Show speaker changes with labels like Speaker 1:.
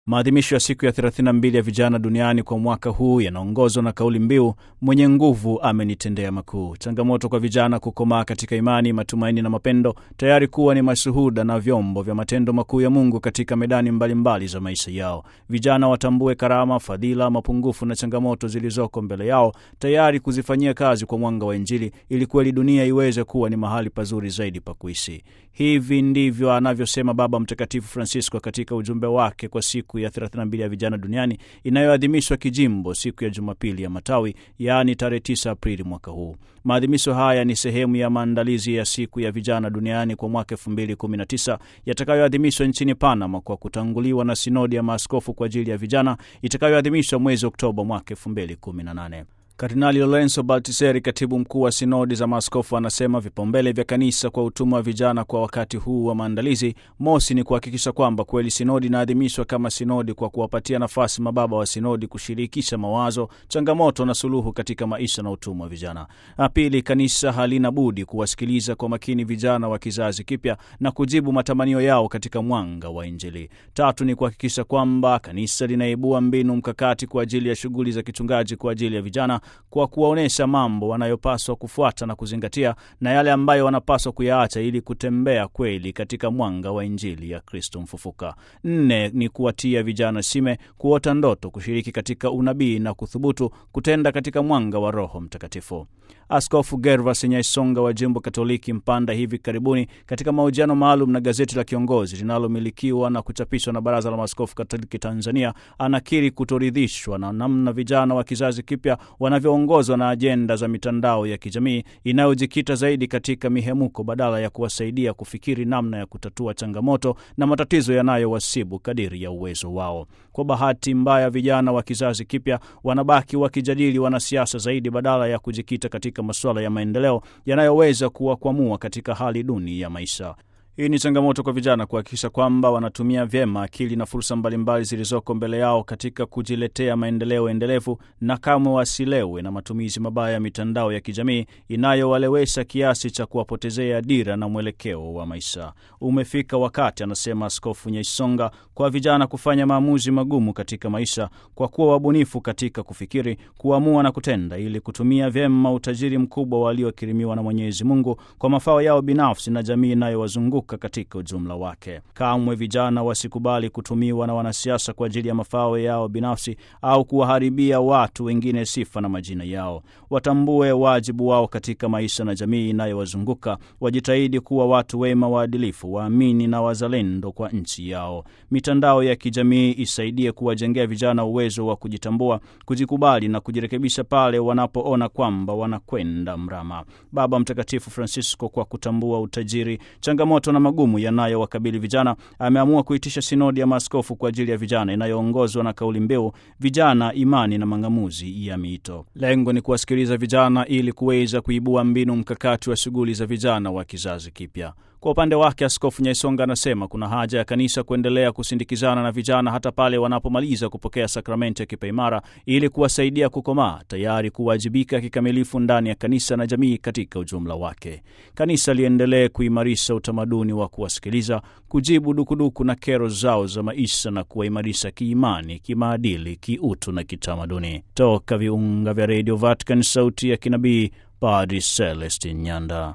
Speaker 1: Maadhimisho ya siku ya 32 ya vijana duniani kwa mwaka huu yanaongozwa na kauli mbiu mwenye nguvu amenitendea makuu. Changamoto kwa vijana kukomaa katika imani, matumaini na mapendo, tayari kuwa ni mashuhuda na vyombo vya matendo makuu ya Mungu katika medani mbalimbali mbali za maisha yao. Vijana watambue karama, fadhila, mapungufu na changamoto zilizoko mbele yao, tayari kuzifanyia kazi kwa mwanga wa Injili ili kweli dunia iweze kuwa ni mahali pazuri zaidi pa kuishi. Hivi ndivyo anavyosema Baba Mtakatifu Francisco katika ujumbe wake kwa siku ya 32 ya vijana duniani inayoadhimishwa kijimbo siku ya Jumapili ya Matawi, yaani tarehe 9 Aprili mwaka huu. Maadhimisho haya ni sehemu ya maandalizi ya siku ya vijana duniani kwa mwaka 2019 yatakayoadhimishwa nchini Panama kwa kutanguliwa na sinodi ya maaskofu kwa ajili ya vijana itakayoadhimishwa mwezi Oktoba mwaka 2018. Kardinali Lorenzo Baltiseri, katibu mkuu wa sinodi za maaskofu, anasema vipaumbele vya kanisa kwa utumwa wa vijana kwa wakati huu wa maandalizi, mosi ni kuhakikisha kwamba kweli sinodi inaadhimishwa kama sinodi kwa kuwapatia nafasi mababa wa sinodi kushirikisha mawazo, changamoto na suluhu katika maisha na utumwa wa vijana. Na pili, kanisa halina budi kuwasikiliza kwa makini vijana wa kizazi kipya na kujibu matamanio yao katika mwanga wa Injili. Tatu ni kuhakikisha kwamba kanisa linaibua mbinu mkakati kwa ajili ya shughuli za kichungaji kwa ajili ya vijana kwa kuwaonyesha mambo wanayopaswa kufuata na kuzingatia na yale ambayo wanapaswa kuyaacha ili kutembea kweli katika mwanga wa Injili ya Kristo mfufuka. Nne ni kuwatia vijana shime, kuota ndoto, kushiriki katika unabii na kuthubutu kutenda katika mwanga wa Roho Mtakatifu. Askofu Gervas Nyaisonga wa jimbo Katoliki Mpanda hivi karibuni katika mahojiano maalum na gazeti la Kiongozi linalomilikiwa na kuchapishwa na Baraza la Maaskofu Katoliki Tanzania anakiri kutoridhishwa na namna vijana wa kizazi kipya wanavyoongozwa na ajenda za mitandao ya kijamii inayojikita zaidi katika mihemuko badala ya kuwasaidia kufikiri namna ya kutatua changamoto na matatizo yanayowasibu kadiri ya uwezo wao. Kwa bahati mbaya, vijana wa kizazi kipya wanabaki wakijadili wanasiasa zaidi badala ya kujikita katika masuala ya maendeleo yanayoweza kuwakwamua katika hali duni ya maisha. Hii ni changamoto kwa vijana kuhakikisha kwamba wanatumia vyema akili na fursa mbalimbali zilizoko mbele yao katika kujiletea maendeleo endelevu, na kamwe wasilewe na matumizi mabaya ya mitandao ya kijamii inayowalewesha kiasi cha kuwapotezea dira na mwelekeo wa maisha. Umefika wakati, anasema Askofu Nyaisonga, kwa vijana kufanya maamuzi magumu katika maisha, kwa kuwa wabunifu katika kufikiri, kuamua na kutenda, ili kutumia vyema utajiri mkubwa waliokirimiwa na Mwenyezi Mungu kwa mafao yao binafsi na jamii inayowazunguka katika ujumla wake. Kamwe vijana wasikubali kutumiwa na wanasiasa kwa ajili ya mafao yao binafsi au kuwaharibia watu wengine sifa na majina yao. Watambue wajibu wao katika maisha na jamii inayowazunguka, wajitahidi kuwa watu wema, waadilifu, waamini na wazalendo kwa nchi yao. Mitandao ya kijamii isaidie kuwajengea vijana uwezo wa kujitambua, kujikubali na kujirekebisha pale wanapoona kwamba wanakwenda mrama. Baba Mtakatifu Francisco, kwa kutambua utajiri, changamoto na magumu yanayowakabili vijana, ameamua kuitisha sinodi ya maaskofu kwa ajili ya vijana inayoongozwa na kauli mbiu vijana, imani na mang'amuzi ya miito. Lengo ni kuwasikiliza vijana ili kuweza kuibua mbinu mkakati wa shughuli za vijana wa kizazi kipya. Kwa upande wake Askofu Nyaisonga anasema kuna haja ya kanisa kuendelea kusindikizana na vijana hata pale wanapomaliza kupokea sakramenti ya kipaimara ili kuwasaidia kukomaa, tayari kuwajibika kikamilifu ndani ya kanisa na jamii katika ujumla wake. Kanisa liendelee kuimarisha utamaduni wa kuwasikiliza, kujibu dukuduku na kero zao za maisha na kuwaimarisha kiimani, kimaadili, kiutu na kitamaduni. Toka viunga vya redio Vatican, sauti ya kinabii, Padri Celestin Nyanda.